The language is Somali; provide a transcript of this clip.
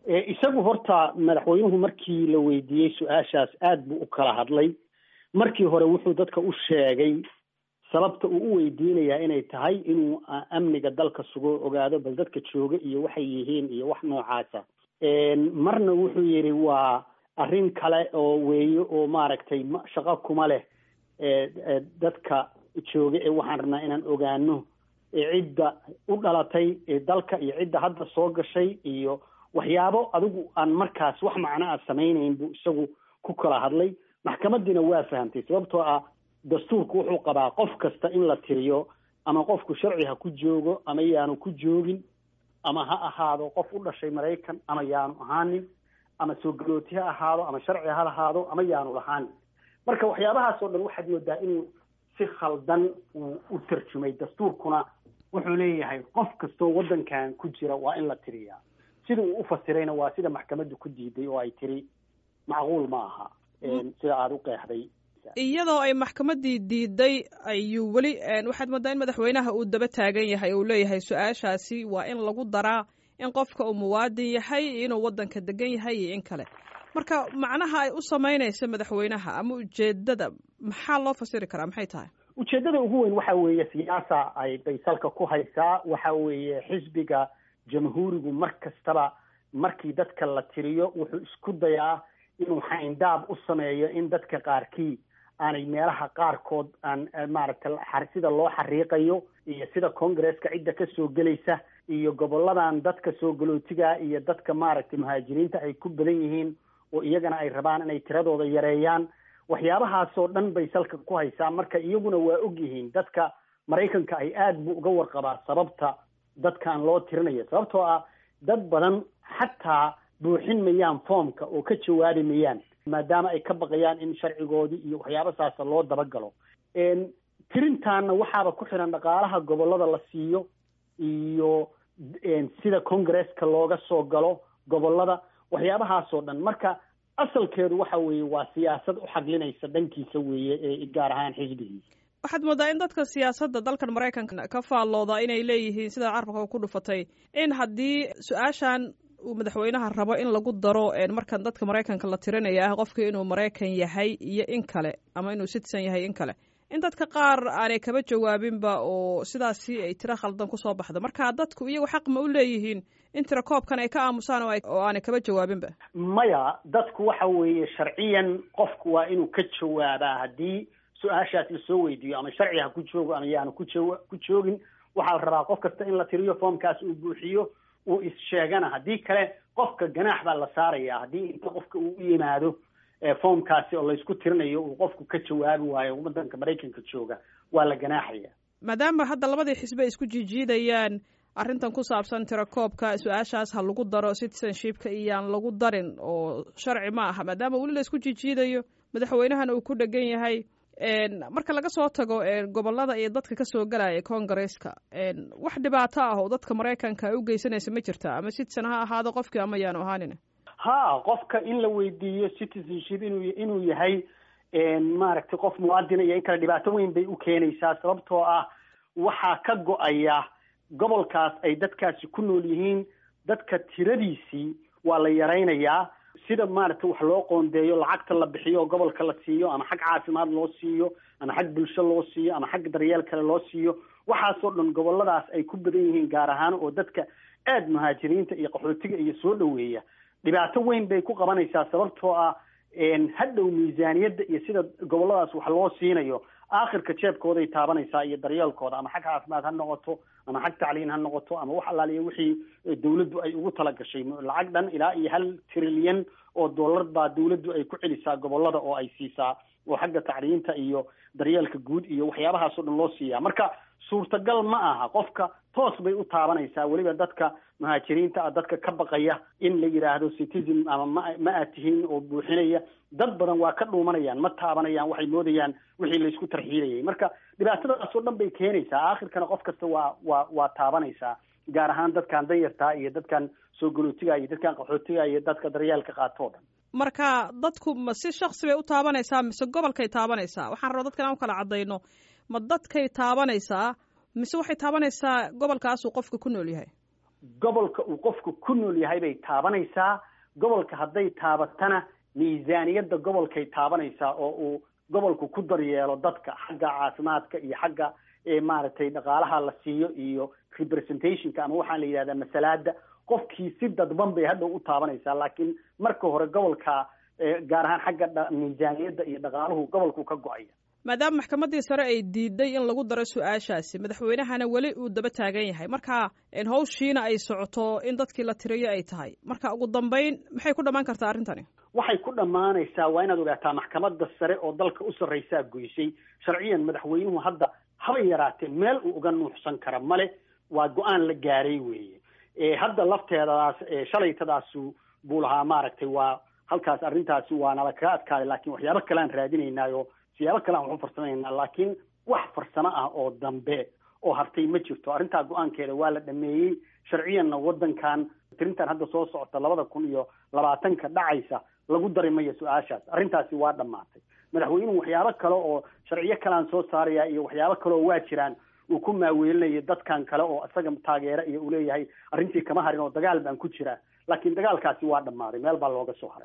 isagu horta madaxweynuhu markii la weydiiyey su-aashaas aad buu u kala hadlay markii hore wuxuu dadka u sheegay sababta uu u weydiinayaa inay tahay inuu amniga dalka sugo ogaado bal dadka jooga iyo waxay yihiin iyo wax noocaasa marna wuxuu yidhi waa arrin kale oo weeye oo maaragtay shaqo kuma leh dadka jooga ee waxaan rabnaa inaan ogaano cidda u dhalatay dalka iyo cidda hadda soo gashay iyo waxyaabo adigu aan markaas wax macno a samaynayn buu isagu ku kala hadlay maxkamadiina waa fahamtay sababtoo ah dastuurku wuxuu qabaa qof kasta in la tiriyo ama qofku sharci ha ku joogo ama yaanu ku joogin ama ha ahaado qof u dhashay maraykan ama yaanu ahaanin ama soo galooti ha ahaado ama sharci ha lahaado ama yaanu lahaanin marka waxyaabahaas oo dhan waxaad moodaa inuu si khaldan uu u tarjumay dastuurkuna wuxuu leeyahay qof kastoo waddankan ku jira waa in la tiriyaa sida uu ufasirayna waa sida maxkamaddu ku diiday oo ay tiri macquul ma aha sida aada u qeexday iyadoo ay maxkamaddii diiday ayuu weli waxaad moodaa in madaxweynaha uu daba taagan yahay uu leeyahay su-aashaasi waa in lagu daraa in qofka uu muwaadin yahay inuu waddanka degan yahay iyo in kale marka macnaha ay u samaynaysa madaxweynaha ama ujeedada maxaa loo fasiri karaa maxay tahay ujeeddada ugu weyn waxa weeye siyaasa ay baysalka ku haysaa waxa weeye xisbiga jamhuurigu mar kastaba markii dadka la tiriyo wuxuu isku dayaa inuu xayndaab u sameeyo in dadka qaarkii aanay meelaha qaarkood aan maaragtay sida loo xariiqayo iyo sida congresska cidda ka soo gelaysa iyo goboladan dadka soo galootiga iyo dadka maaragtay muhaajiriinta ay ku badan yihiin oo iyagana ay rabaan inay tiradooda yareeyaan waxyaabahaasoo dhan bay salka ku haysaa marka iyaguna waa og yihiin dadka maraykanka ay aad buu uga warqabaa sababta dadkan loo tirinayo sababtoo ah dad badan xataa buuxin mayaan foomka oo ka jawaabi mayaan maadaama ay ka baqayaan in sharcigoodii iyo waxyaaba saasa loo dabagalo tirintaana waxaaba ku xiran dhaqaalaha gobolada la siiyo iyo sida congresska looga soo galo gobolada waxyaabahaasoo dhan marka asalkeedu waxa weeye waa siyaasad u xaglinaysa dhankiisa weeye ee gaar ahaan xisbigiisa waxaad moodaa in dadka siyaasadda dalkan maraykanka ka faallooda inay leeyihiin sida carabka ku dhufatay in haddii su-aashan uu madaxweynaha rabo in lagu daro markan dadka maraykanka la tirinaya ah qofkii inuu maraykan yahay iyo in kale ama inuu citizen yahay in kale in dadka qaar aanay kaba jawaabinba oo sidaasi ay tiro khaldan kusoo baxda marka dadku iyagu xaq ma u leeyihiin in tiro koobkan ay ka aamusaan oo aanay kaba jawaabinba maya dadku waxa weeye sharciyan qofku waa inuu ka jawaabaa haddii su-aashaas lasoo weydiiyo ama sharci ha ku joogo ama yaanu ku jo ku joogin waxaa la rabaa qof kasta in la tiriyo foomkaas uu buuxiyo uu is-sheegana haddii kale qofka ganaax baa la saaraya haddii inta qofka uu u yimaado foomkaasi oo laysku tirinayo uu qofku ka jawaabi waayo waddanka maraykanka jooga waa la ganaaxaya maadaama hadda labadii xisbe ay isku jiijiidayaan arrintan ku saabsan tirakoobka su-aashaas ha lagu daro citizenshipka iyaan lagu darin oo sharci ma aha maadaama weli la isku jiijiidayo madaxweynahana uu ku dhegan yahay marka laga soo tago gobolada iyo dadka kasoo galaya congresska wax dhibaato ah oo dadka maraykanka ay u geysanaysa ma jirta ama citizen ha ahaado qofkii ama yaanu ahaanin ha qofka in la weydiiyo citizenship inuu inuu yahay maaragtay qof muwaadina iyo in kale dhibaato weyn bay u keenaysaa sababtoo ah waxaa ka go-aya gobolkaas ay dadkaasi ku nool yihiin dadka tiradiisii waa la yaraynayaa sida maaragtay wax loo qoondeeyo lacagta la bixiyo oo gobolka la siiyo ama xag caafimaad loo siiyo ama xag bulsho loo siiyo ama xag daryeel kale loo siiyo waxaasoo dhan goboladaas ay ku badan yihiin gaar ahaan oo dadka aada muhaajiriinta iyo qaxootiga iyo soo dhoweeya dhibaato weyn bay ku qabanaysaa sababtoo ah hadhow miisaaniyadda iyo sida goboladaas wax loo siinayo aakhirka jeebkooday taabanaysaa iyo daryeelkooda ama xag caafimaad ha noqoto ama xag tacliin ha noqoto ama wax allaaliya wixii dawladdu ay ugu talagashay lacag dhan ilaa iyo hal trilyan oo dollar baa dawladdu ay ku celisaa gobolada oo ay siisaa oo xagga tacliinta iyo daryeelka guud iyo waxyaabahaasoo dhan loo siiyaa marka suurtagal ma aha qofka toos bay u taabanaysaa weliba dadka muhaajiriinta ah dadka ka baqaya in la yidhaahdo citizen ama ma ma aad tihiin oo buuxinaya dad badan waa ka dhuumanayaan ma taabanayaan waxay moodayaan wixii laysku tarxiilayay marka dhibaatadaasoo dhan bay keenaysaa aakhirkana qof kasta waa waa waa taabanaysaa gaar ahaan dadkan danyartaa iyo dadkan soo galootiga iyo dadkan qaxootiga iyo dadka daryeelka qaato o dhan marka dadku ma si shaksi bay u taabanaysaa mise gobolkay taabanaysaa waxaan rabaa dadkan aan u kala caddayno ma dadkay taabanaysaa mise waxay taabanaysaa gobolkaasuu qofka ku nool yahay gobolka uu qofku ku nool yahay bay taabanaysaa gobolka hadday taabatana miisaaniyadda gobolkay taabanaysaa oo uu gobolku ku daryeelo dadka xagga caafimaadka iyo xagga maaragtay dhaqaalaha la siiyo iyo representationka ama waxaa la yidhahdaa masalaada qofkii si dadban bay hadhow u taabanaysaa laakiin marka hore gobolka gaar ahaan xagga miisaaniyadda iyo dhaqaaluhu gobolku ka go-aya maadaama maxkamaddii sare ay diiday in lagu daro su-aashaasi madaxweynahana weli uu daba taagan yahay marka hawshiina ay socoto in dadkii la tiriyo ay tahay marka ugu dambeyn maxay ku dhammaan kartaa arrintani waxay ku dhammaanaysaa waa inaad ogaataa maxkamadda sare oo dalka u sarraysaa goysay sharciyan madaxweynuhu hadda haba yaraatee meel uu uga nuuxsan kara male waa go-aan la gaaray weeye hadda lafteedadaas shalaytadaasu buu lahaa maaragtay waa halkaas arrintaasi waa nala kaga adkaaday laakiin waxyaabo kalean raadinaynaayo siyaabo kale aan waxu farsamaynaa laakiin wax farsamo ah oo dambe oo hartay ma jirto arrintaa go-aankeeda waa la dhameeyey sharciyanna waddankan tirintan hadda soo socota labada kun iyo labaatanka dhacaysa lagu dari mayo su-aashaas arrintaasi waa dhammaatay madaxweynuhu waxyaabo kale oo sharciyo kalean soo saaraya iyo waxyaabo kale oo waa jiraan uu ku maaweelinayo dadkan kale oo isaga taageera iyo uu leeyahay arrintii kama harin oo dagaal baan ku jiraa laakiin dagaalkaasi waa dhammaaday meel baa looga soo haray